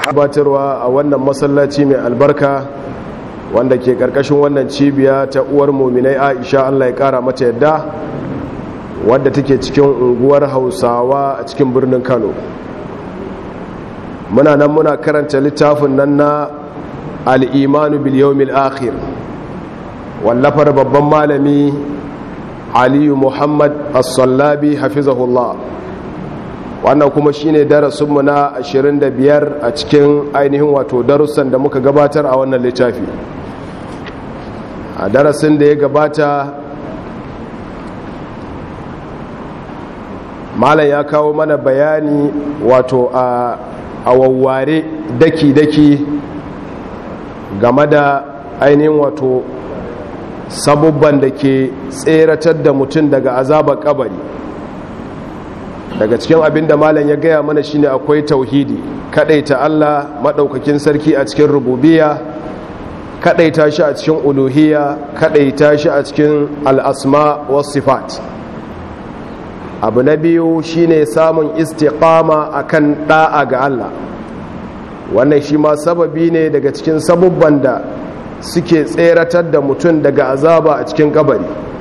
gabatarwa a wannan masallaci mai albarka wanda ke karkashin wannan cibiya ta uwar muminai aisha allah ya kara mata yadda wadda take cikin unguwar hausawa a cikin birnin kano muna nan muna karanta littafin nan na al'imanu biliyomil akhir wallafar babban malami aliyu muhammad as-sallabi hafizahullah wannan kuma shine darasinmu na 25 a cikin ainihin wato darussan da muka gabatar a wannan littafi a darasin da ya gabata malam ya kawo mana bayani wato a wawware daki-daki game da ainihin wato sabubban da ke tseratar da mutum daga azabar kabari daga cikin abin da malam ya gaya mana shine akwai tauhidi kadaita Allah madaukakin sarki a cikin rububiyya kadaita shi a cikin uluhiyya kadaita shi a cikin al'asma was sifat abu na biyu shine samun istiqama akan da'a ga Allah wannan shi ma sababi ne daga cikin sabubban da suke tseratar da mutum daga azaba a cikin kabari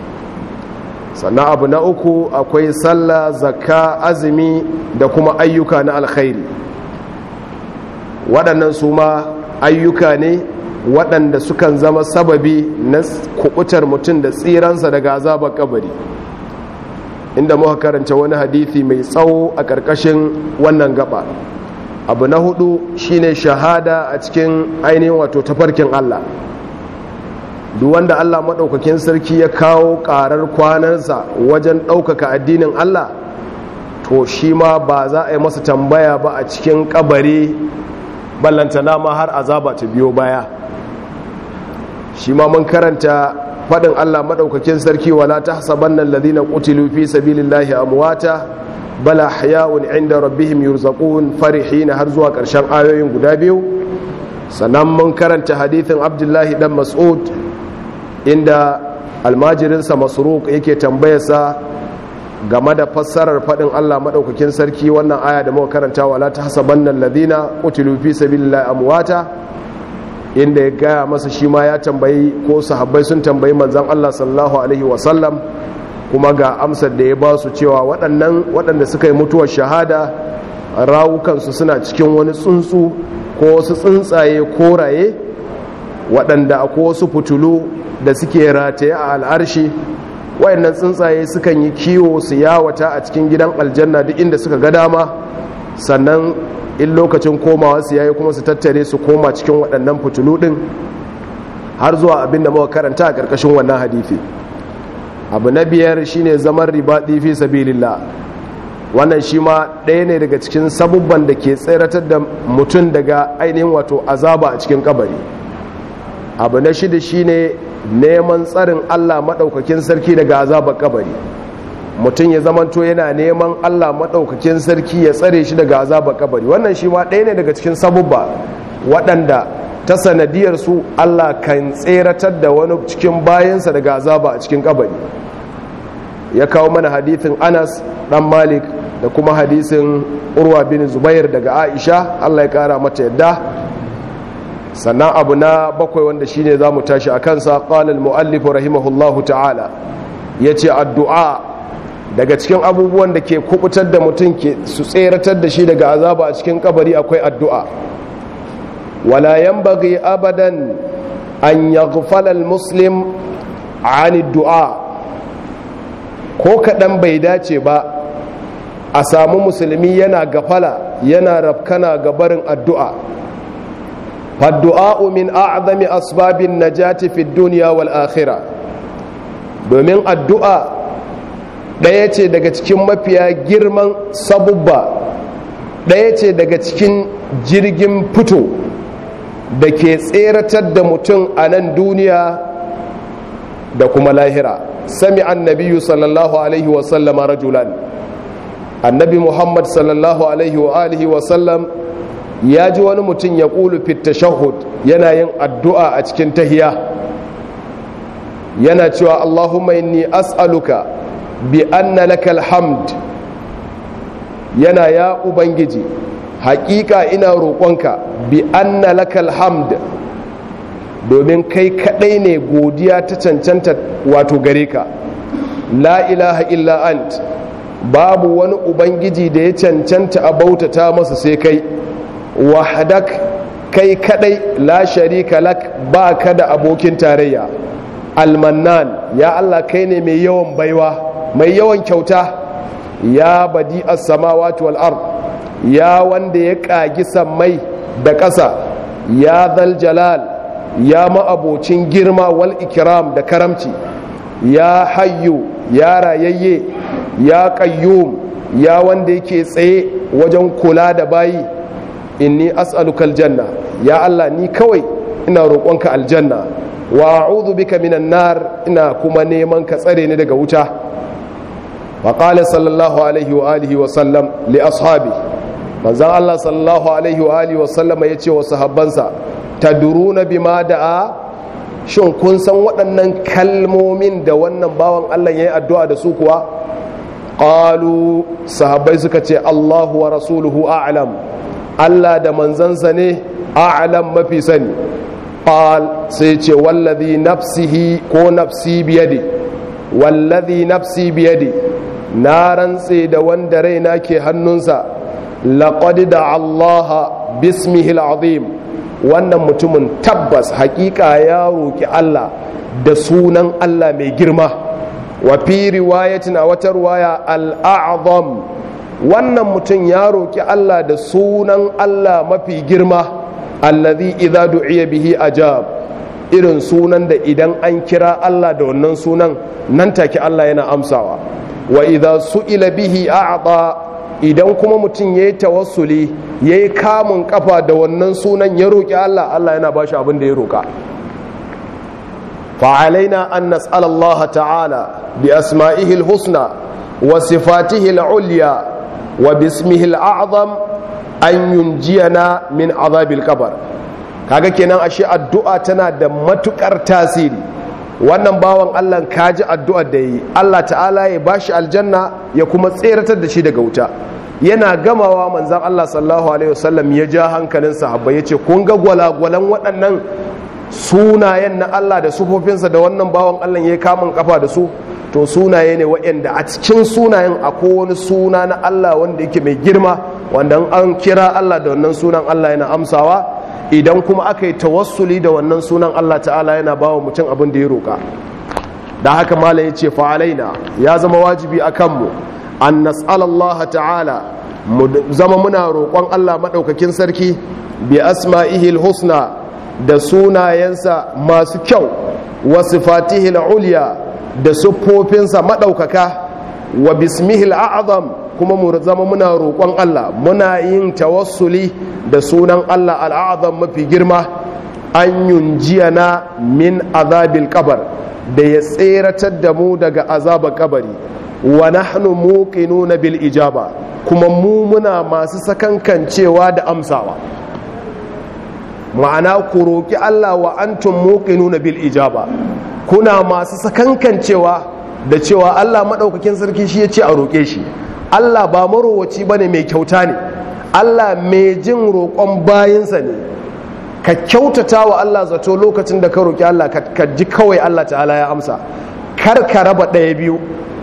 sannan abu na uku akwai sallah zakka azumi da kuma ayyuka na alkhairi waɗannan su ma ayyuka ne waɗanda sukan zama sababi na kubutar mutum da tsiransa daga azabar kabari inda muka karanta wani hadithi mai tsawo a ƙarƙashin wannan gaba abu na hudu shine shahada a cikin ainihin wato tafarkin Allah duk wanda Allah maɗaukakin sarki ya kawo ƙarar kwanarsa wajen ɗaukaka addinin Allah to shi ma ba za a yi masa tambaya ba a cikin ƙabari ballantana ma har azaba ta biyo baya shi ma mun karanta faɗin Allah maɗaukakin sarki wala ta saban nan ladina ƙutilu fi sabilillahi amwata bala haya'un inda rabbihim yurzaqun farihina har zuwa ƙarshen ayoyin guda biyu sannan mun karanta hadithin abdullahi dan mas'ud inda almajirinsa masruq yake tambayarsa game da fassarar faɗin Allah maɗaukakin sarki wannan aya da muka karanta wala ta hasabanna alladhina qutilu fi sabilillahi amwata inda ya gaya masa shi ma ya tambayi ko sahabbai sun tambayi manzon Allah sallallahu alaihi wasallam kuma ga amsar da ya ba su cewa waɗannan waɗanda suka yi mutuwar shahada rawukansu suna cikin wani tsuntsu ko wasu tsuntsaye koraye waɗanda akwai wasu fitulu da suke rataye a al'arshi wayannan tsuntsaye sukan yi kiwo su yawata a cikin gidan aljanna duk inda suka ga dama sannan in lokacin komawa su yayi kuma su tattare su koma cikin waɗannan fitulu ɗin har zuwa abin da muka karanta a ƙarƙashin wannan hadithi abu na biyar shine zaman ribaɗi fi sabilillah wannan shi ma ɗaya ne daga cikin sabubban da ke tseratar da mutum daga ainihin wato azaba a cikin kabari abu na shida shine neman tsarin Allah maɗaukakin sarki daga azabar kabari mutum ya zamanto yana neman Allah maɗaukakin sarki ya tsare shi daga azabar kabari wannan shi ma ɗaya ne daga cikin sabubba waɗanda ta sanadiyar su Allah kan tseratar da wani cikin bayansa daga azaba a cikin kabari ya kawo mana hadithin Anas ɗan Malik da kuma hadisin Urwa bin Zubair daga Aisha Allah ya kara mata yadda sannan abu na bakwai wanda shine za mu tashi a kansa ƙalal mu'allifu rahimahullahu ta'ala ya ce addu'a daga cikin abubuwan da ke kubutar da mutum ke su tseratar da shi daga azaba a cikin kabari akwai addu'a wala yanbaghi abadan an yaghfala muslim ani du'a ko kaɗan bai dace ba a samu musulmi yana gafala yana rafkana ga barin addu'a فالدعاء من أعظم أسباب النجاة في الدنيا والآخرة domin addu'a ɗaya ce daga cikin mafiya girman sabubba ɗaya ce daga cikin jirgin fito da ke tseratar da mutum a nan duniya da kuma lahira sami annabiyu sallallahu alaihi wasallama rajulan annabi muhammad sallallahu alaihi wa alihi wasallam ya ji wani mutum ya ƙulu fit shahud yana yin addu'a a cikin tahiya yana cewa Allahumma inni as'aluka bi anna lakal hamd yana ya ubangiji haƙiƙa ina roƙonka bi anna lakal hamd domin kai kaɗai ne godiya ta cancanta wato gare ka la ilaha illa ant babu wani ubangiji da ya cancanta a bautata masa sai kai wahdak kai kadai la sharika lak ba ka da abokin tarayya almannan ya Allah kai ne mai yawan baiwa mai yawan kyauta ya badi as-samawati wal ard ya wanda ya kagi sammai da ƙasa ya zal jalal ya ma'abocin girma wal ikram da karamci ya hayyu ya rayayye ya qayyum ya wanda yake tsaye wajen kula da bayi inni as'aluka aljanna ya Allah ni kawai ina roƙonka aljanna wa a'udhu bika minan nar ina kuma neman ka tsare ni daga wuta wa qala sallallahu alaihi wa alihi wa sallam li ashabi manzon Allah sallallahu alaihi wa alihi wa sallam yace wa sahabbansa taduruna bima da'a shin kun san waɗannan kalmomin da wannan bawan Allah yayi addu'a da su kuwa qalu sahabbai suka ce Allahu wa rasuluhu a'lam Allah da manzansa ne a'lam mafi sani qal sai ce wallazi nafsihi ko nafsi biyadi wallazi nafsi biyadi na rantse da wanda raina ke hannunsa laqad da Allah bismihi al'azim wannan mutumin tabbas hakika ya roki Allah da sunan Allah mai girma wa fi riwayatin a wata riwaya al-a'zam wannan mutum ya roki Allah da sunan Allah mafi girma allazi idza du'iya bihi ajab irin sunan da idan an kira Allah da wannan sunan nan take Allah yana amsawa wa idza su'ila bihi a'ta idan kuma mutum yayi tawassuli yayi kamun kafa da wannan sunan ya roki Allah Allah yana bashi abin da ya roka فعلينا أن نسأل الله تعالى بأسمائه الحسنى وصفاته العليا وباسمه الأعظم أن ينجينا من عذاب القبر kaga kenan ashe addu'a tana da matukar tasiri wannan bawan Allah kaji addu'ar da yi Allah ta'ala ya bashi aljanna ya kuma tseratar da shi daga wuta yana gamawa manzon Allah sallallahu alaihi wasallam ya ja hankalin sahabbai yace kun ga gwalagwalan waɗannan sunayen na Allah da sufofinsa da wannan bawan Allah ya kamun kafa da su to sunaye ne waɗanda a cikin sunayen akwai wani suna na Allah wanda yake mai girma wanda an kira Allah da wannan sunan Allah yana amsawa idan kuma aka yi tawassuli da wannan sunan Allah ta'ala yana ba wa mutum abin da ya roƙa da haka malam ya ce fa'alaina ya zama wajibi a kanmu an nas'alallaha ta'ala mu zama muna roƙon Allah maɗaukakin sarki bi asma'ihil husna da sunayensa masu kyau wa sifatihil ulya da siffofinsa maɗaukaka wa bismihil a'azam kuma mu zama muna roƙon Allah muna yin tawassuli da sunan Allah al'azam mafi girma an yunjiyana min azabil kabar da ya tseratar da mu daga azabar kabari wa nahnu muqinuna bil ijaba kuma mu muna masu sakankancewa da amsawa ma'ana ku roƙi Allah wa antum muqinuna bil ijaba kuna masu sakankancewa da cewa Allah madaukakin sarki shi ya ce a roƙe shi Allah ba marowaci bane mai kyauta ne Allah mai jin roƙon bayinsa ne ka kyautata wa Allah zato lokacin da ka roƙi Allah ka ji kawai Allah ta'ala ya amsa kar ka raba ɗaya biyu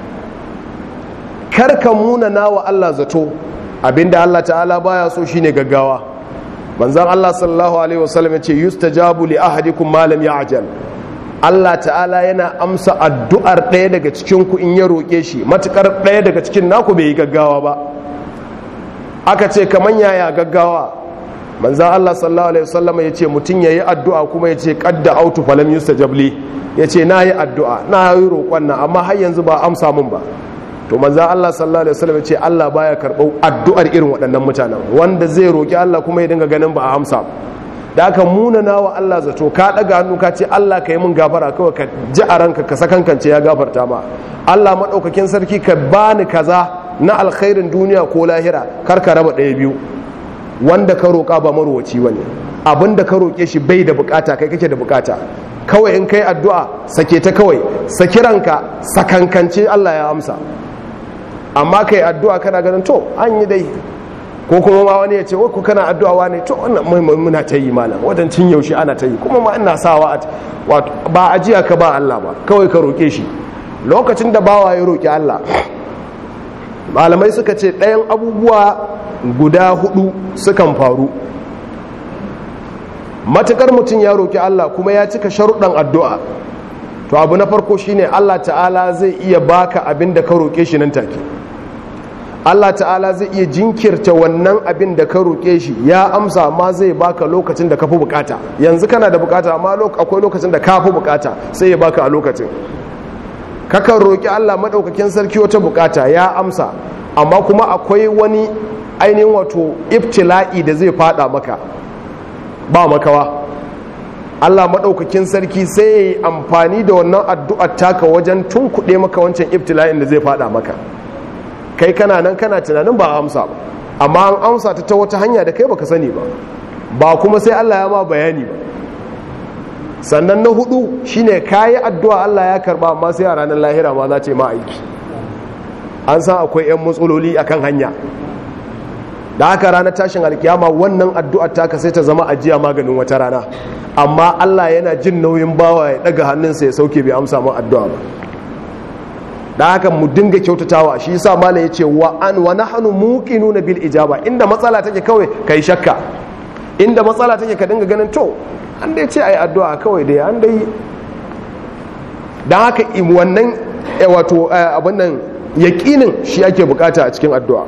kar ka munana wa Allah zato abinda Allah ta'ala baya so shine gaggawa manzan Allah sallallahu Alaihi wasallam ya ce yustajabu li ahadikum ma lam ya'jal Allah ta'ala yana amsa addu'ar ɗaya daga cikin ku in ya roƙe shi matukar ɗaya daga cikin naku bai yi gaggawa ba aka ce kaman yaya gaggawa manzan Allah sallallahu Alaihi wasallam ya ce mutum ya yi addu'a kuma ya ce kadda autu falam yustajab li ya ce na yi addu'a na yi roƙon nan amma har yanzu ba amsa mun ba to manzan Allah sallallahu alaihi wasallam ce Allah baya karɓar addu'ar irin waɗannan mutanen wanda zai roki Allah kuma ya dinga ganin ba a amsa da aka munana wa Allah zato ka ɗaga hannu ka ce Allah ka yi min gafara kawai ka ji a ranka ka sakankance ya gafarta ma Allah maɗaukakin sarki ka bani kaza na alkhairin duniya ko lahira kar ka raba ɗaya biyu wanda ka roƙa ba marowaci bane abin da ka roƙe shi bai da bukata kai kake da bukata kawai in kai addu'a sake ta kawai saki ranka sakankance Allah ya amsa amma kai addu'a kana ganin to an yi dai ko kuma ma wani ya ce ko kana addu'a ne to wannan muna ta yi malam wajen cin yaushe ana ta yi kuma ma ina sawa ba ajiya ka ba Allah ba kawai ka roke shi lokacin da bawa ya roki Allah malamai suka ce ɗayan abubuwa guda hudu sukan faru matukar mutum ya roki Allah kuma ya cika sharuɗan addu'a to abu na farko shine Allah ta'ala zai iya baka abin da ka roke shi nan take Allah ta'ala zai iya jinkirta wannan abin da ka roƙe shi ya amsa ma zai baka lokacin da ka fi bukata yanzu kana da bukata amma akwai lokacin da ka fi bukata sai ya baka a lokacin kakan roƙi Allah maɗaukakin sarki wata bukata ya amsa amma kuma akwai wani ainihin wato ibtila'i da zai fada maka ba makawa Allah maɗaukakin sarki sai ya yi amfani da wannan addu'ar taka wajen tunkuɗe maka wancan ibtila'in da zai fada maka kai kana nan kana tunanin ba amsa ba amma an amsa ta ta wata hanya da kai baka sani ba ba kuma sai Allah ya ma bayani ba sannan na hudu shine kayi addu'a Allah ya karba amma sai a ranar lahira ma za ce ma aiki an san akwai yan matsaloli akan hanya da haka ranar tashin alkiyama wannan addu'ar taka sai ta zama ajiya maganin wata rana amma Allah yana jin nauyin bawa ya daga hannunsa ya sauke bai amsa ma addu'a ba da haka mu dinga kyautatawa shi yasa mala ya ce wa an wa nahnu muqinuna bil ijaba inda matsala take kawai kai shakka inda matsala take ka dinga ganin to an dai ce ai addu'a kawai dai an dai dan haka wannan wato abin nan yaqinin shi ake bukata a cikin addu'a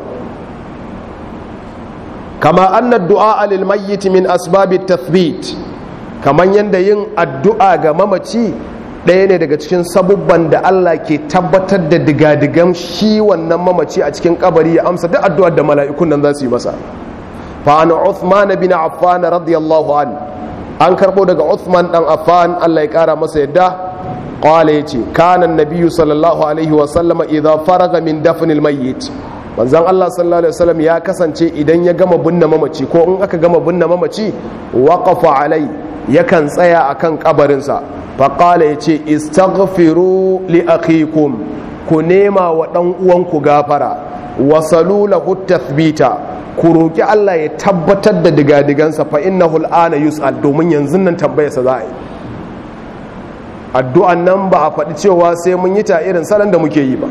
kama anna du'a lil mayyit min asbabit tathbit kaman yanda yin addu'a ga mamaci ɗaya ne daga cikin sabubban da Allah ke tabbatar da digadigan shi wannan mamaci a cikin kabari ya amsa duk addu'ar da mala'ikun nan za su yi masa fa an Uthman bin Affan radiyallahu an an karbo daga Uthman dan Affan Allah ya kara masa yadda qala yace kana an-nabiy sallallahu alaihi wa sallama idza faraga min dafnil mayyit manzon Allah sallallahu alaihi wasallam ya kasance idan ya gama binne mamaci ko in aka gama binne mamaci waqafa alai yakan tsaya akan kabarinsa faƙala ya ce istaghfiru li akhikum ku nema wa ɗan uwanku gafara wasalu lahu tathbita ku roki Allah ya tabbatar da digadigansa fa innahu al'ana yus'al domin yanzu nan tambayarsa za a yi addu'an nan ba a faɗi cewa sai mun yi ta irin salon da muke yi ba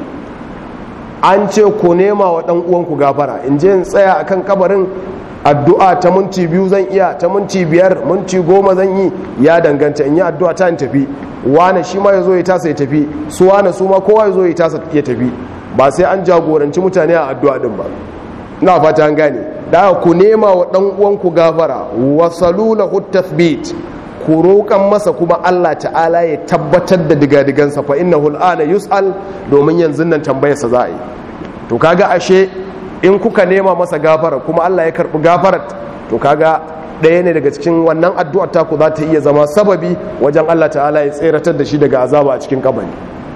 an ce ku nema wa ɗan uwanku gafara in je in tsaya akan kabarin addu'a ta minti biyu zan iya ta minti biyar minti goma zan yi ya danganta in yi addu'a ta in tafi wane shi ma ya zo ya tasa ya tafi su wane su ma kowa ya zo ya tasa ya tafi ba sai an jagoranci mutane a addu'a din ba ina fata an gane da ku nema wa dan uwanku gafara wa salulahu tathbit ku roƙan masa kuma Allah ta'ala ya tabbatar da digadigansa fa innahu al'ana yus'al domin yanzu nan tambayarsa za a yi to kaga ashe in kuka nema masa gafara kuma Allah ya karbi gafarar to kaga ɗaya ne daga cikin wannan addu'ar taku za ta iya zama sababi wajen Allah ta'ala ya tseratar da shi daga azaba a cikin kabari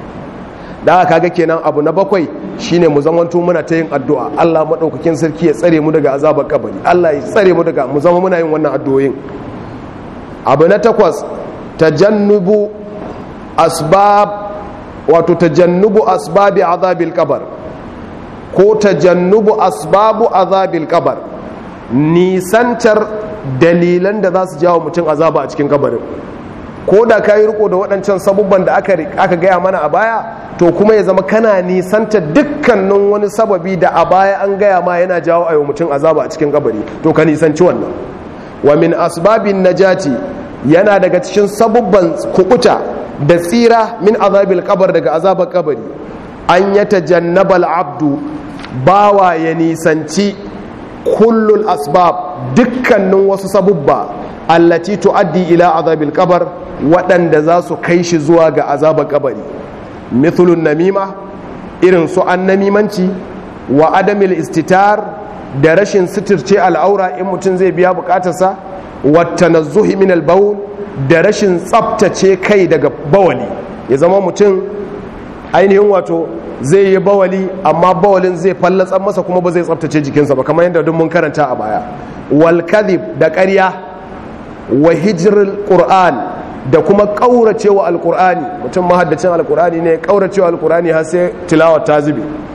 da aka kaga kenan abu na bakwai shine mu zamanto muna ta yin addu'a Allah madaukakin sarki ya tsare mu daga azabar kabari Allah ya tsare mu daga mu zama muna yin wannan addu'o'in abu na takwas tajannubu asbab wato tajannubu asbabi azabil kabar ko tajannubu asbabu azabil kabar nisantar dalilan da za su jawo mutum azaba a cikin kabarin ko da ka yi riko da waɗancan sabubban da aka gaya mana a baya to kuma ya zama kana nisanta dukkanin wani sababi da a baya an gaya ma yana jawo a mutum azaba a cikin kabari to ka nisanci wannan wa min asbabin najati yana daga cikin sabubban kukuta da tsira min azabil kabar daga azabar kabari an yata jannabal abdu bawa ya nisanci kullul asbab dukkanin wasu sabubba allati tuaddi ila azabil kabar waɗanda za su kai shi zuwa ga azabar kabari mithlun namima irin su an namimanci wa adamil istitar da rashin sitirce al'aura in mutum zai biya bukatarsa wa tanazzuhi min al da rashin tsaftace kai daga bawali ya zama mutum ainihin wato zai yi bawali amma bawalin zai fallatsa masa kuma ba zai tsaftace jikinsa ba kamar yadda duk mun karanta a baya wal kadhib da ƙarya wa hijrul qur'an da kuma kauracewa alqur'ani mutum mahaddacin alqur'ani ne kauracewa alqur'ani har sai tilawar ta zube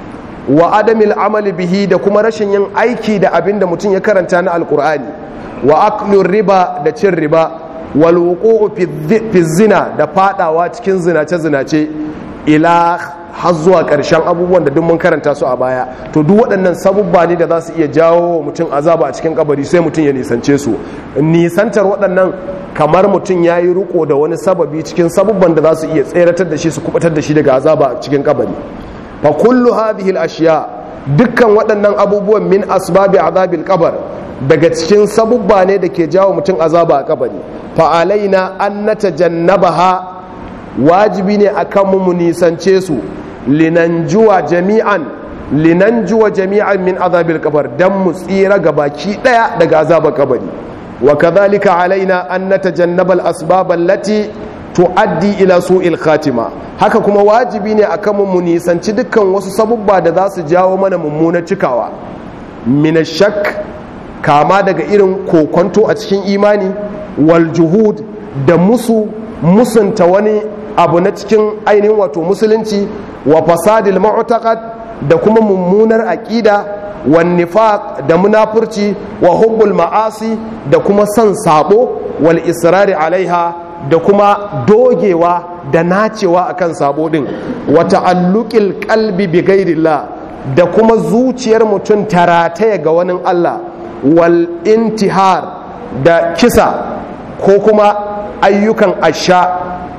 wa adamil amali bihi da kuma rashin yin aiki da abin da mutum ya karanta na alkur'ani wa aklun riba da cin riba wal wuqu'u fi zina da fadawa cikin zinace zinace ila har zuwa ƙarshen abubuwan da duk mun karanta su a baya to duk waɗannan sabubba ne da za su iya jawo wa mutum azaba a cikin kabari sai mutum ya nisance su nisantar waɗannan kamar mutum ya yi riko da wani sababi cikin sabubban da za su iya tseratar da shi su kubatar da shi daga azaba a cikin kabari fa kullu hadhihi al-ashiya dukkan waɗannan abubuwan min asbabi azabil qabr daga cikin sabubba ne da ke jawo mutum azaba a kabari fa alaina an natajannabaha wajibi ne akan mu mu nisance su linanjuwa jami'an linanjuwa jami'an min azabil qabr dan mu tsira ga baki daya daga azabar kabari wa kadhalika alaina an natajannaba al-asbab allati tuaddi ila su'il khatima haka kuma wajibi ne akan mu nisanci dukkan wasu sabubba da za su jawo mana mummunar cikawa min shak kama daga irin kokonto a cikin imani wal juhud da musu musunta wani abu na cikin ainihin wato musulunci wa fasadil mu'taqad da kuma mummunar aqida wan nifaq da munafurci wa hubbul ma'asi da kuma son sabo wal israri alaiha da kuma dogewa da nacewa akan sabo din wa ta'alluqil qalbi bi ghairillah da kuma zuciyar mutum tarataya ga wani Allah wal intihar da kisa ko kuma ayyukan asha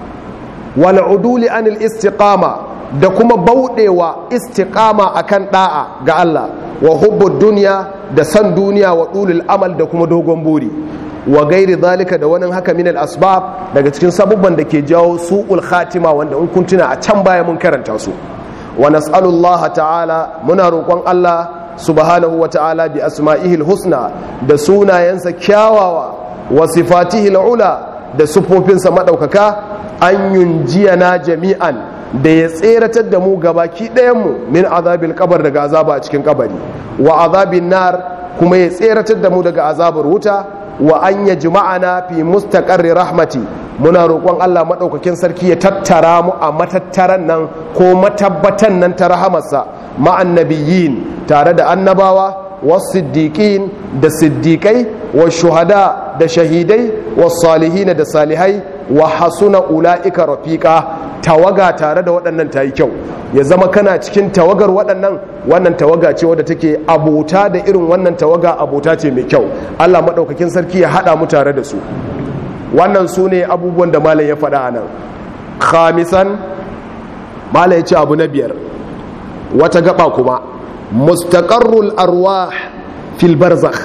wal uduli anil istiqama da kuma bauɗewa istiqama akan da'a ga Allah wa hubbud duniya da san duniya wa dulul amal da kuma dogon buri wa gairi zalika da wani haka min asbab daga cikin sabubban da ke jawo su'ul khatima wanda in kun tuna a can baya mun karanta su wa nas'alullah ta'ala muna roƙon Allah subhanahu wa ta'ala bi asma'ihil husna da sunayensa kyawawa wa sifatihil ula da sufofinsa madaukaka an yunjiyana jami'an da ya tseratar da mu gabaki ɗayanmu min azabil kabar daga azaba a cikin kabari wa azabin nar kuma ya tseratar da mu daga azabar wuta wa an ya jima'ana fi mustaqarri rahmati muna roƙon Allah maɗaukakin sarki ya tattara mu a matattaran nan ko matabbatan nan ta rahamarsa ma'an nabiyyin tare da annabawa wasiddiqin da siddiƙai wa shuhada da shahidai wa salihina da salihai wa hasuna ula'ika rafiqa tawaga tare da waɗannan ta yi kyau ya zama kana cikin tawagar waɗannan wannan tawaga ce wadda take abota da irin wannan tawaga abota ce mai kyau Allah maɗaukakin sarki ya haɗa mu tare da su wannan su ne abubuwan da malam ya faɗa a nan khamisan malam ya ce abu na biyar wata gaba kuma mustaqarrul arwah fil barzakh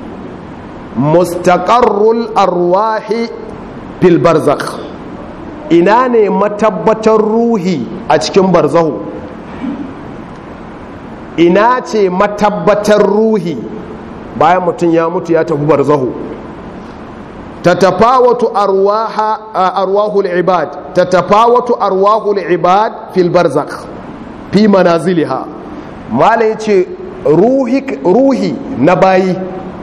mustaqarrul arwahi fil barzakh ina ne matabbatar ruhi a cikin barzahu ina ce matabbatar ruhi bayan mutum ya mutu ya tafi barzahu tatafawatu arwaha arwahul ibad tatafawatu arwahul ibad fil barzakh fi manaziliha malai ce ruhi ruhi na bayi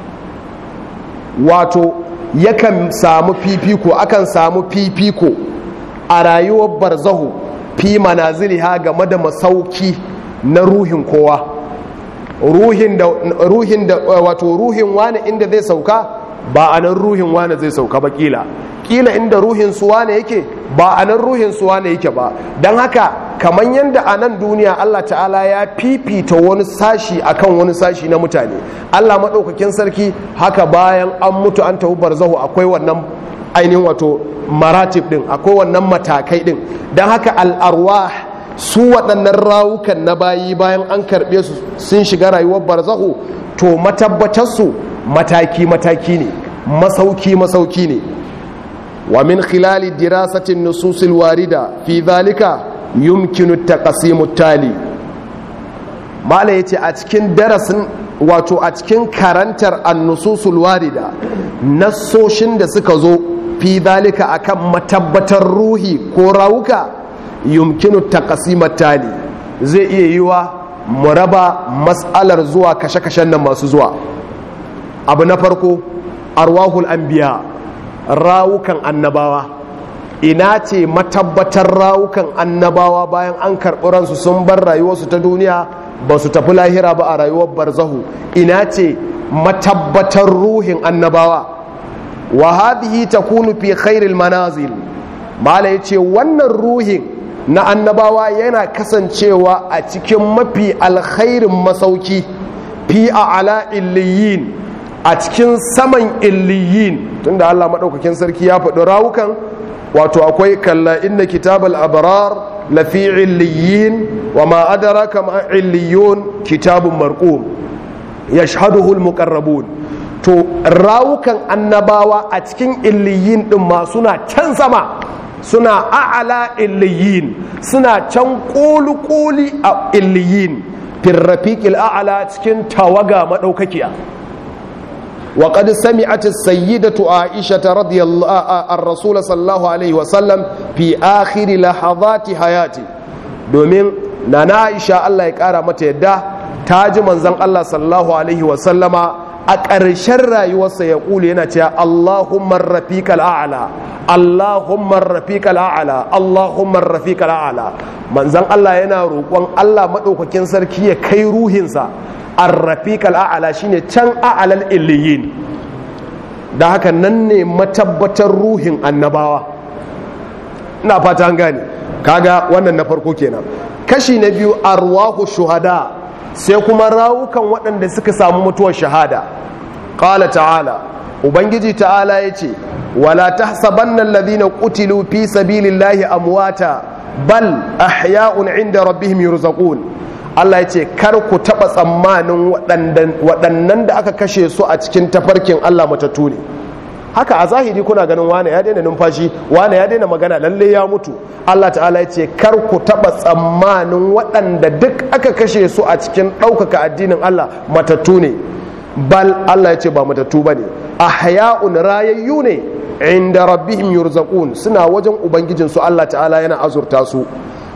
wato yakan samu fifiko akan samu fifiko a rayuwar barzahu fi manaziliha game da masauki na ruhin kowa ruhin da ruhin da wato ruhin wani inda zai sauka ba a nan ruhin wani zai sauka ba kila kila inda ruhin su wane yake ba a nan ruhin su wane yake ba don haka kamar yadda a nan duniya Allah ta'ala ya fifita wani sashi akan wani sashi na mutane Allah maɗaukakin sarki haka bayan an mutu an tafi barzahu akwai wannan ainihin wato maratib din akwai wannan matakai din don haka al'arwa su waɗannan rawukan na bayi bayan an karɓe su sun shiga rayuwar barzahu to matabbatarsu mataki-mataki ne masauki-masauki ne wa min khilali dirasatin nususil warida fi zalika yumkinu taqsimu tali mala yace a cikin darasin wato a cikin karantar annususul warida nassoshin da suka zo fi zalika akan matabbatar ruhi ko rawuka yumkinu taqsimu tali zai iya yiwa mu raba mas'alar zuwa kashe-kashen nan masu zuwa abu na farko arwahul anbiya rawukan annabawa ina ce matabbatar rawukan annabawa bayan an karɓi ransu sun bar rayuwarsu ta duniya ba su tafi lahira ba a rayuwar barzahu ina ce matabbatar ruhin annabawa wa hadhihi takunu fi khairil manazil mala yace wannan ruhin na annabawa yana kasancewa a cikin mafi alkhairin masauki fi a'la illiyin a cikin saman illiyin tunda Allah madaukakin sarki ya faɗi rawukan wato akwai kalla inna kitabal abrar lafi illiyin wa ma adraka ma illiyun kitabun marqum yashhaduhu almuqarrabun to rawukan annabawa a cikin illiyin din ma suna can sama suna a'ala illiyin suna can koli a illiyin firrafiqil a'ala cikin tawaga madaukakiya وقد سمعت السيدة عائشة رضي الله الرسول صلى الله عليه وسلم في آخر لحظات حياته domin na na aisha Allah ya kara mata yadda ta ji manzon Allah sallallahu alaihi wasallama a ƙarshen rayuwarsa ya ƙule yana cewa Allahumma rafiqal a'la Allahumma rafiqal a'la Allahumma rafiqal a'la manzon Allah yana roƙon Allah madaukakin sarki ya kai ruhinsa ar-rafiqal a'la shine can a'lal illiyin da haka nan ne matabbatar ruhin annabawa ina fata an gane kaga wannan na farko kenan kashi na biyu arwahu shuhada sai kuma rawukan waɗanda suka samu mutuwar shahada qala ta'ala ubangiji ta'ala yace wala tahsabanna alladhina qutilu fi sabilillahi amwata bal ahya'un 'inda rabbihim yurzaqun Allah ya ce kar ku taɓa tsammanin waɗannan da aka kashe su a cikin tafarkin Allah matattu ne haka a zahiri kuna ganin wane ya daina numfashi wane ya daina magana lalle ya mutu Allah ta'ala ya ce kar ku taɓa tsammanin waɗanda duk aka kashe su a cikin ɗaukaka addinin Allah matattu ne bal Allah ya ce ba matattu ba ne ahya'un rayayyu ne inda rabbihim yurzaqun suna wajen ubangijinsu Allah ta'ala yana azurta su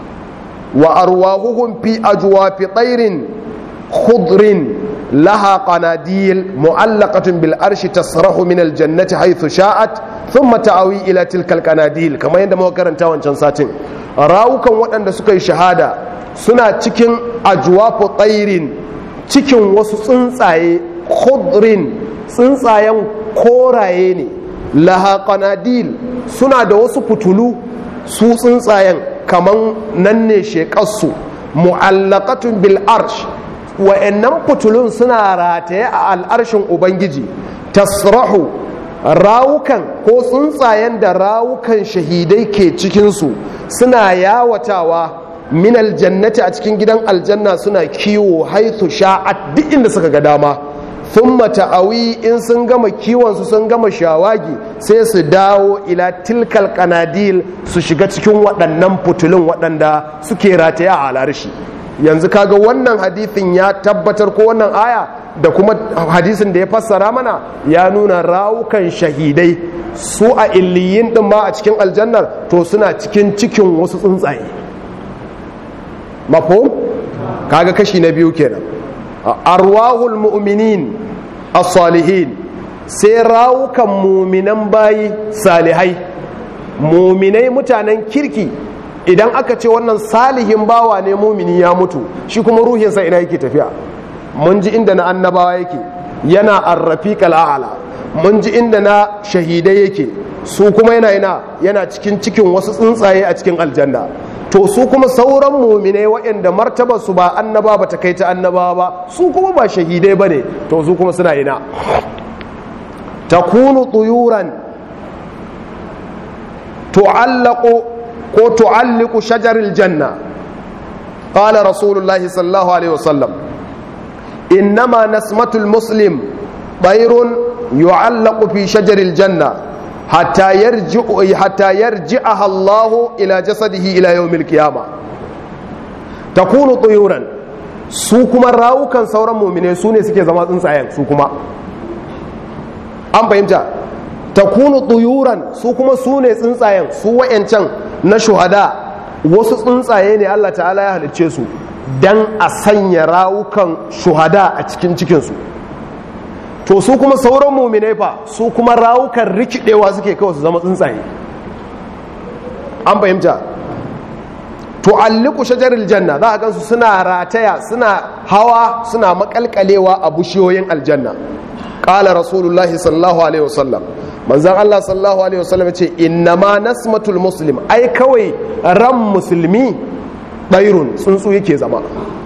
وأرواحهم في أجواف طير خضر لها قناديل معلقة بالأرش تسرح من الجنة حيث شاءت ثم تعوي إلى تلك القناديل كما يندم وكرن تاوان شنساتين راوكا وأن سكي شهادة سنة تكين أجواف طير تكين وسنساي خضر سنسايا كورايني لها قناديل سنة دوس فتلو su tsuntsayen kaman nan ne shekarsu mu'allaqatun bil arsh wa'annan fitulun suna rataye a al'arshin ubangiji tasrahu rawukan ko tsuntsayen da rawukan shahidai ke cikinsu suna yawatawa min aljannati a cikin gidan aljanna suna kiwo haithu sha'at duk inda suka ga dama thumma ta'awi in sun gama kiwonsu sun gama shawagi sai su dawo ila tilkal kanadil su shiga cikin waɗannan fitulun waɗanda suke rataye a alarshi yanzu kaga wannan hadithin ya tabbatar ko wannan aya da kuma hadisin da ya fassara mana ya nuna rawukan shahidai su a illiyin din ma a cikin aljannar to suna cikin cikin wasu tsuntsaye mafhum kaga kashi na biyu kenan arwahul mu'minin as-salihin sai rawukan muminan bayi salihai muminai mutanen kirki idan aka ce wannan salihin bawa ne mumini ya mutu shi kuma ruhinsa ina yake tafiya mun ji inda na annabawa yake yana arrafiqal a'la mun ji inda na shahidai yake su kuma yana ina yana cikin cikin wasu tsuntsaye a cikin aljanna to su kuma sauran muminai waɗanda martabar su ba annaba ba ta kai ta annabawa ba su kuma ba shahidai ba ne to su kuma suna ina takunu tuyuran tu'allaqu ko tu'alliqu shajaril janna qala rasulullahi sallallahu alaihi wasallam innama nasmatul muslim bayrun yu'allaqu fi shajaril janna hatta yarji'u hatta yarji'aha Allah ila jasadihi ila yawmil qiyama takunu tuyuran su kuma rawukan sauran mu'mine su ne suke zama tsuntsayen su kuma an fahimta takunu tuyuran su kuma su ne tsuntsayen su wayancan na shuhada wasu tsuntsaye ne Allah ta'ala ya halicce su dan a sanya rawukan shuhada a cikin cikinsu to su kuma sauran muminai fa su kuma rawukan rikidewa suke kawai su zama tsuntsaye an fahimta tu'alliqu shajaril janna za a gansu suna rataya suna hawa suna makalkalewa a bushiyoyin aljanna qala rasulullahi sallallahu alaihi wasallam manzon Allah sallallahu alaihi wasallam ce innama nasmatul muslim ai kawai ran musulmi ɗairun tsuntsu yake zama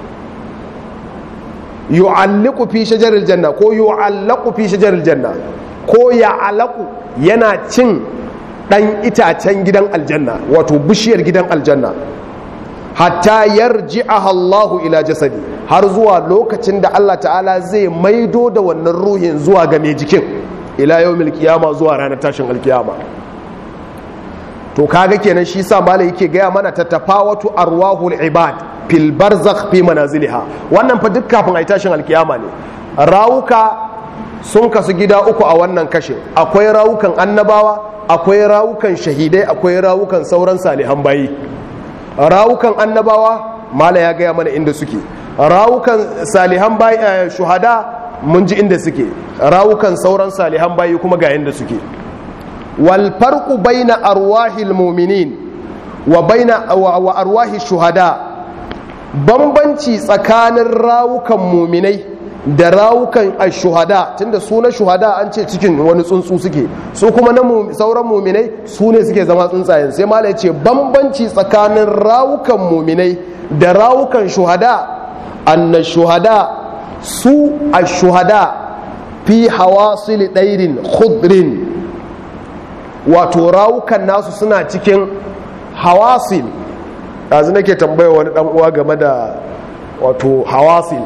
yu'alliqu fi shajaril janna ko yu'allaqu fi shajaril janna ko ya'alaqu yana cin dan itacen gidan aljanna wato bishiyar gidan aljanna hatta yarji'aha Allahu ila jasadi har zuwa lokacin da Allah ta'ala zai maido da wannan ruhin zuwa ga mai jikin ila yawmil qiyama zuwa ranar tashin alkiyama to kaga kenan shi sa malai yake gaya mana ta tafawatu arwahul ibad fil barzakh fi manaziliha wannan fa duk kafin ai tashin alkiyama ne rawuka sun kasu gida uku a wannan kashin akwai rawukan annabawa akwai rawukan shahidai akwai rawukan sauran salihan bayi rawukan annabawa mala ya gaya mana inda suke rawukan salihan bayi shuhada mun ji inda suke rawukan sauran salihan bayi kuma ga inda suke wal farqu baina arwahil mu'minin wa baina wa arwahi shuhada bambanci tsakanin rawukan muminai da rawukan shuhada tunda su na shuhada an ce cikin wani tsuntsu suke su kuma na sauran muminai su ne suke zama tsuntsayen sai mala ce bambanci tsakanin rawukan muminai da rawukan shuhada anna shuhada su a shuhada fi hawasili ɗairin khudrin wato rawukan nasu suna cikin hawasil ɗazu nake tambaya wani ɗan uwa game da wato hawasil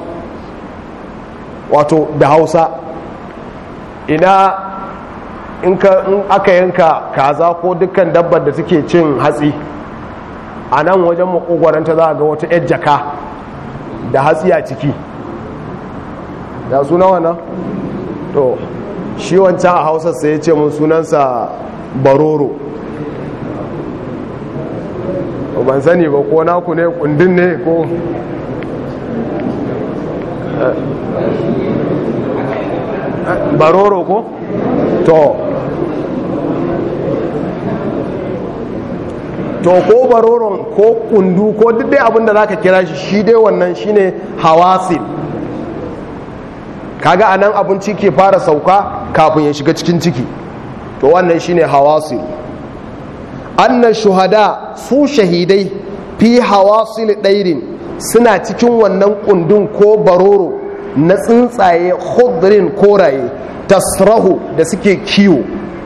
wato da hausa ina in aka yanka kaza ko dukkan dabbar da take cin hatsi a nan wajen makogwaranta za a ga wata yar jaka da hatsi a ciki da suna wana? to shi wancan a hausa sai ya ce mun sunansa baroro ban sani ba ko naku ne kundin ne ko baroro ko to to ko baroron ko kundu ko duk dai abinda za ka kira shi shi dai wannan shine hawasil kaga anan abinci ke fara sauka kafin ya shiga cikin ciki to wannan shine hawasil annan shuhada su shahidai fi hawasil ɗairin suna cikin wannan kundin ko baroro na tsuntsaye khudrin koraye tasrahu da suke kiwo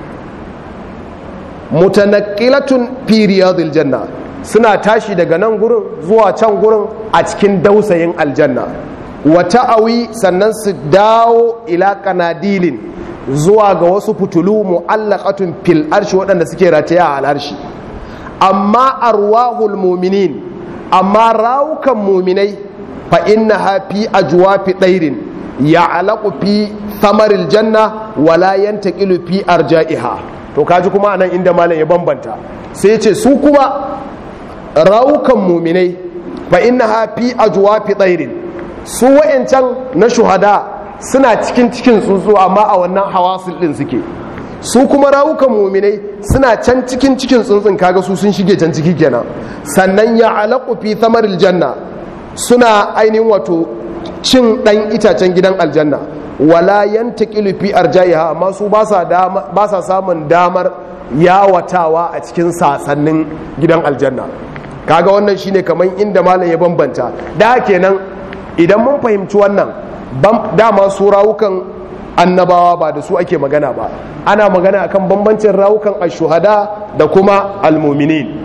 mutanakkilatun fi riyadil janna suna tashi daga nan gurin zuwa can gurin a cikin dausayin aljanna wata awi sannan su dawo ila kanadilin zuwa ga wasu fitulu mu'allaqatun fil arshi waɗanda suke rataya a al'arshi amma arwahul muminin amma rawukan muminai fa innaha fi ajwafi ɗairin ya'laqu fi samaril janna wala yantaqilu fi arja'iha to kaji kuma anan inda malam ya bambanta sai ce su kuma rawukan muminai fa innaha fi ajwafi ɗairin su wa'ancan na shuhada suna cikin cikin tsuntsu amma a wannan hawasil din suke su kuma rawukan muminai suna can cikin cikin tsuntsun kaga su sun shige can ciki kenan sannan ya alaƙu fi samaril janna suna ainihin wato cin ɗan itacen gidan aljanna wala yantaqilu fi arja'iha amma su ba sa samun damar yawatawa a cikin sasannin gidan aljanna kaga wannan shine kamar inda malam ya bambanta da kenan idan mun fahimci wannan dama su rawukan annabawa ba da su ake magana ba ana magana akan bambancin rawukan ashuhada da kuma almuminin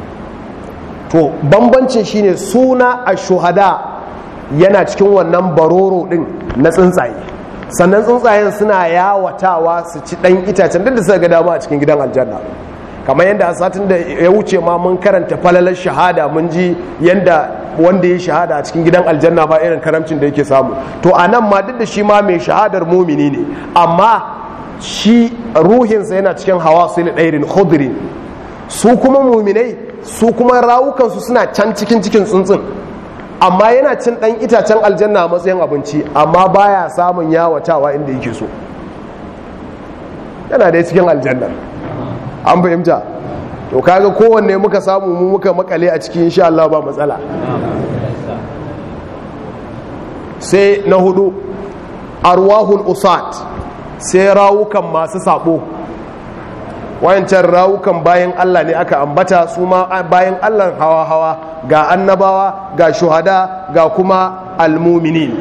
to bambancin shine suna ashuhada yana cikin wannan baroro din na tsuntsaye sannan tsuntsayen suna yawatawa su ci dan itacen duk da suka ga dama a cikin gidan aljanna kamar yadda a satin da ya wuce ma mun karanta falalar shahada mun ji yadda wanda ya shahada a cikin gidan aljanna ba irin karamcin da yake samu to a nan ma duk da shi ma mai shahadar mumini ne amma shi ruhinsa yana cikin hawa su ne ɗairin khudrin su kuma muminai su kuma rawukansu suna can cikin cikin tsuntsun amma yana cin ɗan itacen aljanna a matsayin abinci amma baya samun yawatawa inda yake so yana da cikin aljanna an fahimta to kaga kowanne muka samu mu muka makale a cikin insha Allah ba matsala sai na hudu arwahul usat sai rawukan masu sabo wayancan rawukan bayan Allah ne aka ambata su ma bayan Allah hawa-hawa ga annabawa ga shuhada ga kuma almuminin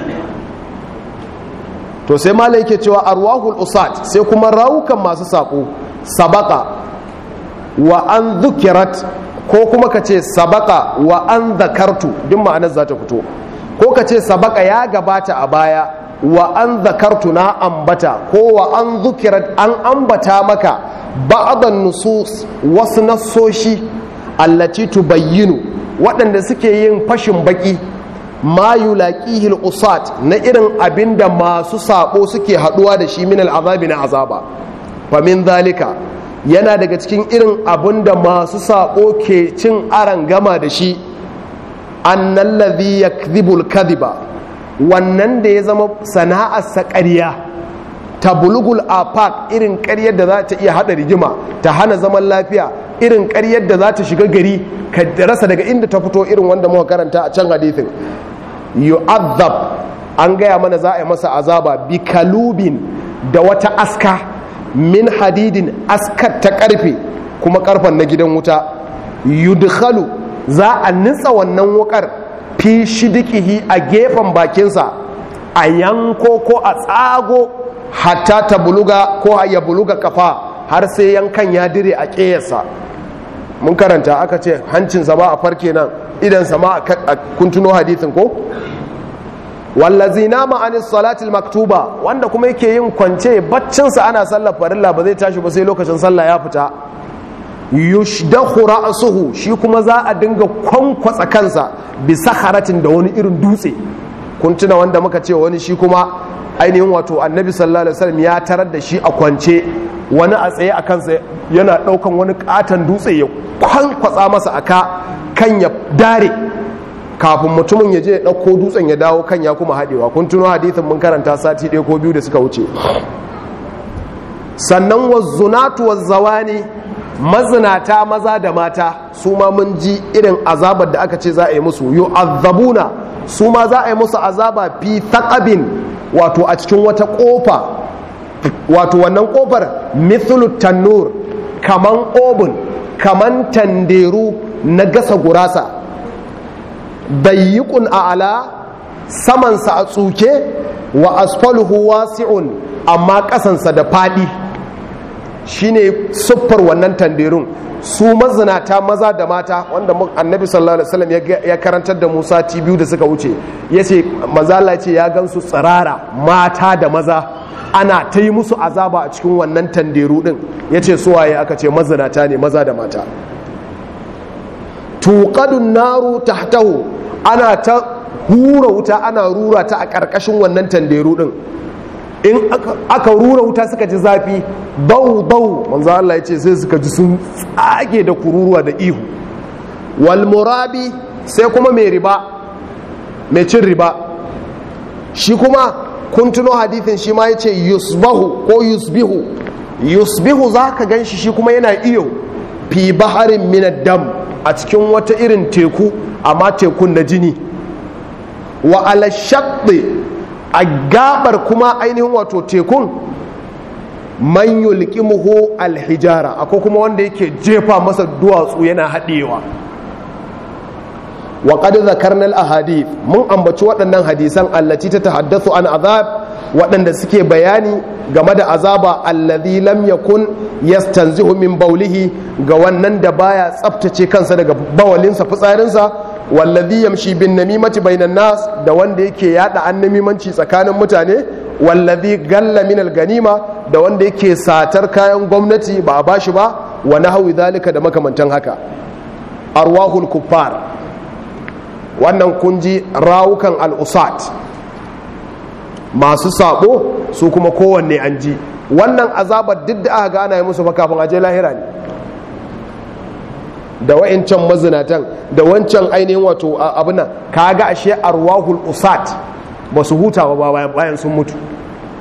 to sai malai yake cewa arwahul usat sai kuma rawukan masu sabo sabaka wa an zukirat ko kuma ka ce sabaka wa an zakartu duk ma'anar za ta fito ko ka ce sabaka ya gabata a baya wa an zakartu na ambata ko wa an zukirat an ambata maka ba'adan nusus wasu nassoshi allati tubayyinu waɗanda suke yin fashin baki ma yulaqihil usat na irin abinda masu sabo suke haduwa da shi min al'azabi na azaba fa min zalika yana daga cikin irin abinda masu sabo ke cin aran gama da shi annal ladhi yakdhibul kadhiba wannan da ya zama sana'arsa ƙarya ta bulugul afaq irin ƙaryar da za ta iya haɗa rigima ta hana zaman lafiya irin ƙaryar da za ta shiga gari ka rasa daga inda ta fito irin wanda muka karanta a can hadithin yu'azzab an gaya mana za a yi masa azaba bi kalubin da wata aska min hadidin askar ta karfe kuma karfen na gidan wuta yudkhalu za a nitsa wannan wukar fi shidikihi a gefen bakinsa a yanko ko a tsago hatta ta buluga ko ya buluga kafa har sai yankan ya dire a ƙeyarsa mun karanta aka ce hancinsa ba a farke nan idansa ma a kuntuno hadithin ko wallazi nama anis salatil maktuba wanda kuma yake yin kwance baccinsa ana sallar farilla ba zai tashi ba sai lokacin sallah ya fita yushdahu ra'suhu shi kuma za a dinga kwankwatsa kansa bi saharatin da wani irin dutse kun tuna wanda muka ce wani shi kuma ainihin wato annabi sallallahu alaihi wasallam ya tarar da shi a kwance wani a tsaye a kansa yana daukan wani katon dutse ya kwankwatsa masa aka kan ya dare kafin mutumin ya je ya dauko dutsen ya dawo kan ya kuma hadewa kun tuno hadithin mun karanta sati ɗaya ko biyu da suka wuce sannan wazzunatu wazzawani mazinata maza da mata su ma mun ji irin azabar da aka ce za a yi musu yu'azzabuna su ma za a yi musu azaba fi thaqabin wato a cikin wata kofa wato wannan kofar mithlu tannur kaman obin kaman tanderu na gasa gurasa dayyikun a'ala samansa a tsuke wa asfaluhu wasi'un amma kasansa da fadi shine siffar wannan tanderun su mazinata maza da mata wanda annabi sallallahu alaihi wasallam ya karantar da Musa ti biyu da suka wuce yace mazala ce ya gansu tsirara mata da maza ana ta yi musu azaba a cikin wannan tanderu din yace suwaye aka ce mazinata ne maza da mata tuqadun naru tahtahu ana ta hura wuta ana rura ta a ƙarƙashin wannan tanderu din in aka rura wuta suka ji zafi bau bau manzo Allah ya ce sai suka ji sun tsage da kururuwa da ihu wal murabi sai kuma mai riba mai cin riba shi kuma kun tuno hadithin shi ma yace yusbahu ko yusbihu yusbihu zaka ganshi shi kuma yana iyo fi baharin min dam a cikin wata irin teku amma tekun na jini wa ala shaqqi a gabar kuma ainihin wato tekun man yulqimuhu alhijara akwai kuma wanda yake jefa masa duwatsu yana haɗewa wa qad zakarna al-ahadith mun ambaci waɗannan hadisan allati ta tahaddathu an azab waɗanda suke bayani game da azaba alladhi lam yakun yastanzihu min baulihi ga wannan da baya tsaftace kansa daga bawalinsa fitsarinsa wallazi yamshi bin namimati bainan nas da wanda yake yada annamimanci tsakanin mutane wallazi galla min ganima da wanda yake satar kayan gwamnati ba a bashi ba wa nahwi zalika da makamantan haka arwahul kuffar wannan kunji rawukan al-usat masu sabo su kuma kowanne an ji wannan azabar duk da aka gana yi musu fa kafin aje lahira ne da wa'incan mazinatan da wancan ainihin wato abinan kaga ashe arwahul usat ba su huta ba bayan sun mutu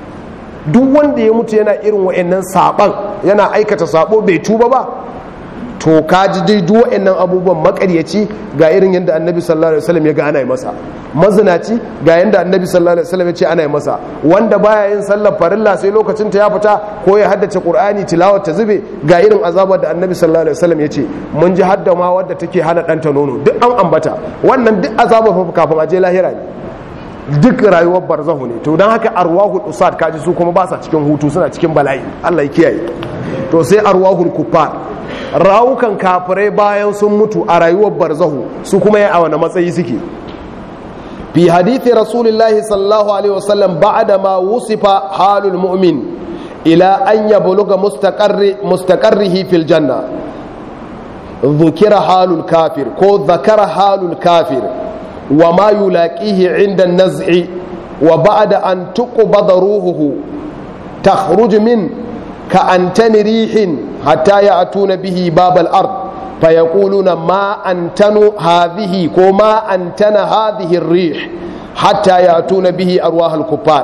duk wanda ya mutu yana irin wa'annan saban yana aikata sabo bai tuba ba to ka ji dai duk waɗannan abubuwan makaryaci ga irin yadda annabi sallallahu alaihi wasallam ya ga ana yi masa mazinaci ga yadda annabi sallallahu alaihi wasallam ya ce ana yi masa wanda baya yin sallar farilla sai lokacin ta ya fita ko ya haddace qur'ani tilawar ta zube ga irin azabar da annabi sallallahu alaihi wasallam ya ce mun ji hadda ma wadda take hana ɗanta nono duk an ambata wannan duk azabar fa kafin a je lahira ne duk rayuwar barzahu ne to don haka arwahul usad kaji su kuma ba sa cikin hutu suna cikin bala'i Allah ya kiyaye to sai arwahul kuffar rawukan kafirai bayan sun mutu a rayuwar barzahu su kuma ya a wani matsayi suke fi hadithi rasulillahi sallallahu alaihi wasallam ba'da ma wusifa halul mu'min ila an yabluga mustaqarri mustaqarrihi fil janna ذكر حال الكافر كو ذكر حال الكافر وما يلاقيه عند النزع وبعد أن تقبض روحه تخرج من كأنتن ريح حتى يأتون به باب الأرض فيقولون ما أنتن هذه وما أنتن هذه الريح حتى يأتون به أرواح الكفار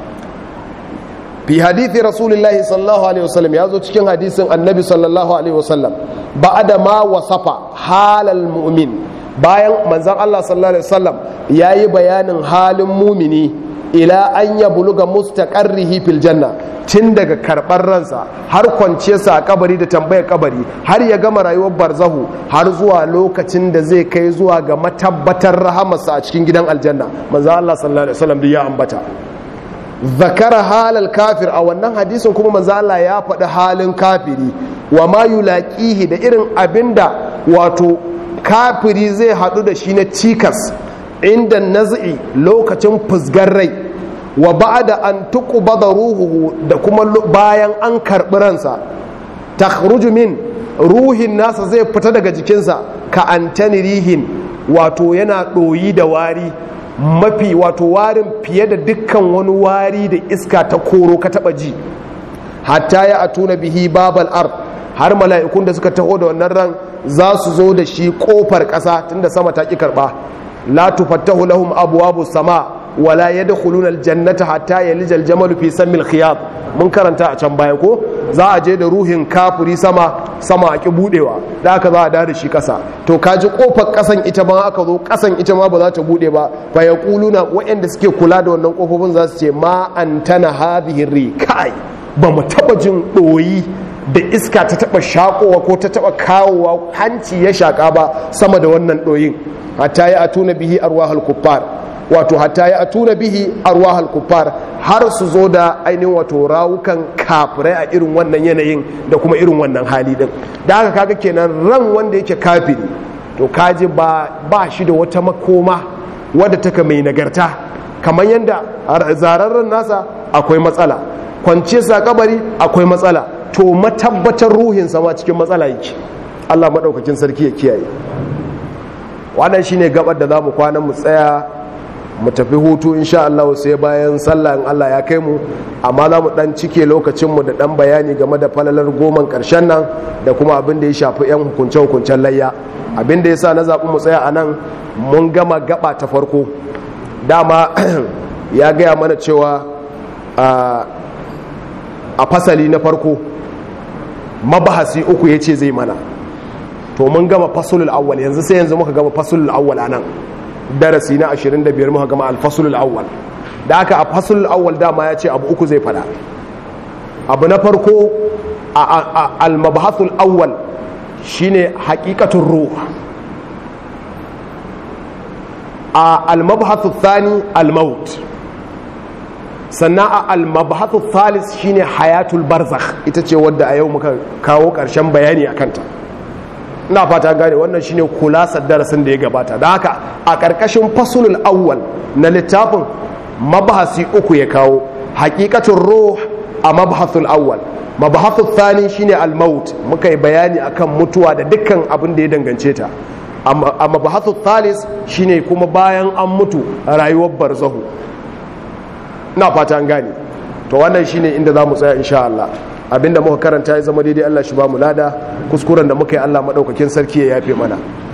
في حديث رسول الله صلى الله عليه وسلم يازو cikin hadisin annabi sallallahu alaihi wasallam ba'da ma wasafa halal mu'min bayan manzon Allah sallallahu alaihi wasallam yayi bayanin halin mumini ila an ya buluga mustaqarrihi fil janna tun daga karɓar ransa har kwanciyarsa a kabari da tambayar kabari har ya gama rayuwar barzahu har zuwa lokacin da zai kai zuwa ga matabbatar rahamarsa a cikin gidan aljanna manzo Allah sallallahu alaihi wasallam ya ambata zakara halal kafir a wannan hadisin kuma manzo Allah ya faɗi halin kafiri wa ma yulaqihi da irin abinda wato kafiri zai haɗu da shi na cikas inda naz'i lokacin fusgar rai wa ba'da an tuqbada ruhuhu da kuma bayan an karɓi ransa takhruju min ruhin nasa zai fita daga jikinsa ka antani rihin wato yana ɗoyi da wari mafi wato warin fiye da dukkan wani wari da iska ta koro ka taɓa ji hatta ya atuna bihi babal ard har mala'ikun da suka taho da wannan ran za su zo da shi kofar ƙasa tunda sama ta ƙi karɓa la tufattahu lahum abwabu sama wala yadkhuluna aljannata hatta yalija aljamalu fi sammil khiyat mun karanta a can baya ko za a je da ruhin kafiri sama sama a ki budewa da aka za a da shi kasa to kaji kofar kasan ita ma aka zo kasan ita ma ba za ta bude ba fa yaquluna waɗanda suke kula da wannan kofofin za su ce ma antana hadhihi rikai ba mu taba jin doyi da iska ta taba shakowa ko ta taba kawowa hanci ya shaka ba sama da wannan doyin hatta ya atuna bihi arwahul kuffar wato hatta ya atuna bihi arwahul kuffar har su zo da ainihin wato rawukan kafirai a irin wannan yanayin da kuma irin wannan hali din da haka kaga kenan ran wanda yake kafiri to kaji ba ba shi da wata makoma wadda taka mai nagarta kamar yadda zararren nasa akwai matsala kwance sa kabari akwai matsala to matabbatar ruhinsa ma cikin matsala yake Allah maɗaukakin sarki ya kiyaye wannan shine gabar da za mu kwana mu tsaya mu tafi hutu insha Allah sai bayan sallah in Allah ya kai mu amma za mu dan cike lokacin mu da dan bayani game da falalar goman karshen nan da kuma abin da ya shafi yan hukunce hukuncen layya abin da yasa na zaɓi mu tsaya anan mun gama gaba ta farko dama ya gaya mana cewa a fasali na farko mabahasi uku ya ce zai mana to mun gama fasulul awwal yanzu sai yanzu muka gama fasulul awwal anan darasi na 25 muka gama al-fasulul awwal da aka a fasulul awwal dama ya ce abu uku zai fada abu na farko a al-mabahasul awwal shine haqiqatul ruh a al-mabahasul thani al-maut sannan a al-mabahasul thalith shine hayatul barzakh ita ce wadda a yau muka kawo karshen bayani akan ta ina fata gane wannan shine kulasar darasin da ya gabata da haka a ƙarƙashin fasulul awwal na littafin mabahasi uku ya kawo haƙiƙatun ruh a mabahasul awwal mabahasul thani shine al-maut muka yi bayani akan mutuwa da dukkan abin da ya dangance ta a mabahasul thalis shine kuma bayan an mutu rayuwar barzahu ina fata an gane to wannan shine inda za mu tsaya insha Allah abinda muka karanta ya zama daidai Allah shi ba mu lada kuskuren da muka yi Allah madaukakin sarki ya yafe mana